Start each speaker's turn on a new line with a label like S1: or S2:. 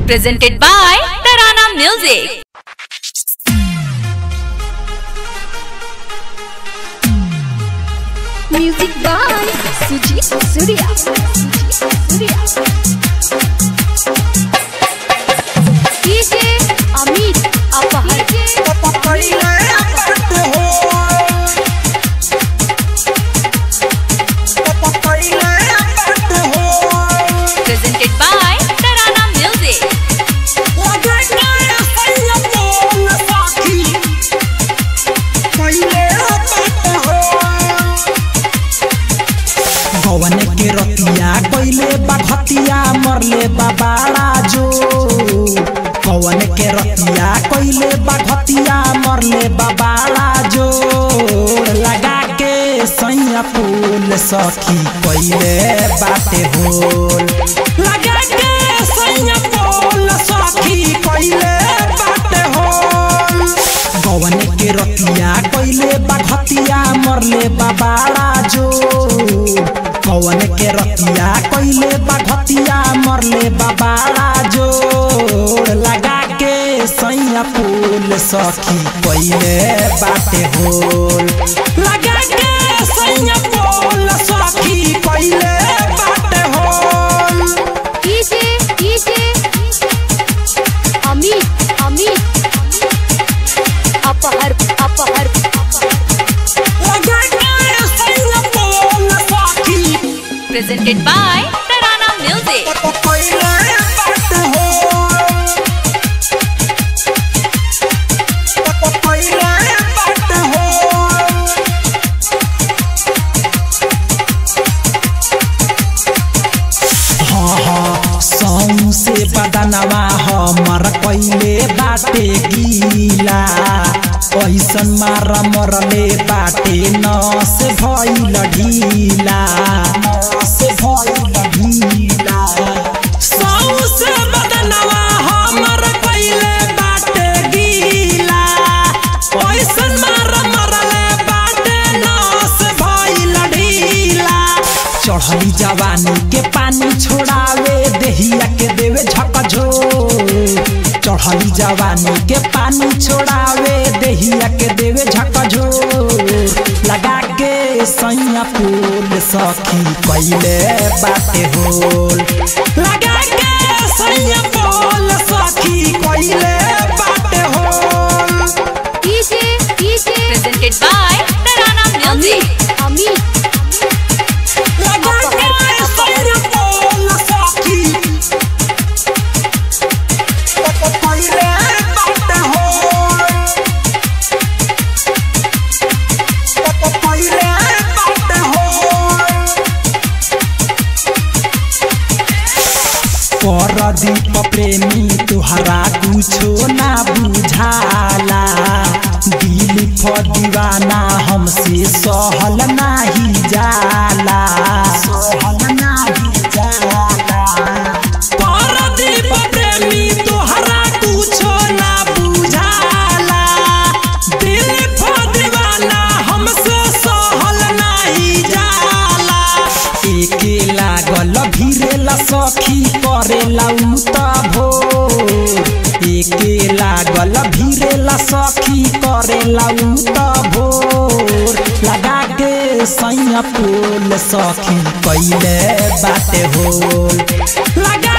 S1: presented by Tarana Music.
S2: Music by Sujit Surya. Surya. DJ Amit Apahar.
S1: Presented by Tarana Music.
S3: भवन के रतिया कैले बखतिया मरले बाबाड़ा जो पवन के रतिया कैले बखतिया मरले बाबाड़ा जो लगा के सैया फूल सखी कैले बाटे होल लगा के सैया फूल सखी कैले बाटे होल भवन के रतिया कैले बखतिया मरले बाबाड़ा जो पवन के रतिया कैले बखतिया मरले बाबाड़ा जो लगा के सैया फूल सखी कैले बाटे होल लगा के सैया फूल सखी कैले बाटे होल
S2: DJ DJ Amit Amit Apahar Apahar.
S3: लगा के सैया फूल सखी
S1: Presented by Tarana Music.
S3: कैले बाटे होल कैले बाटे होल हाँ हाँ सौ से बदनवा हमर कैले बाटे गीला ऐसन मार मरले बाटे नस भइल ढीला नस भइल ढीला सौ से बदनवा हमर कैले बाटे गीला ऐसन मार मरले बाटे नस भइल ढीला चढ़ली जवानी के पानी छोड़ावे देहिया के देवे झकझो चढ़ली जवानी के पानी छोड़ावे देहिया के देवे झकझो लगा के सैया फूल सखी कैले बाटे होल लगा के सैया फूल सखी कैले बाटे होल
S2: DJ DJ
S1: Presented by Tarana Music.
S2: Amit
S3: लगा के सैया फूल सखी कैले बाटे होल कैले बाटे होल परदीप प्रेमी तुहरा कुछो ना बुझाला दिल फ दीवाना हमसे सहल नाही जाला सहल नाही जाला परदीप प्रेमी तुहरा कुछो ना बुझाला दिल फ दीवाना हमसे सहल नाही जाला एके लागल भिरेला सखी करेला उता भो एके लागल भिरेला सखी करेला उता भोर लगा के सैया फूल सखी कैले बाटे होल लगा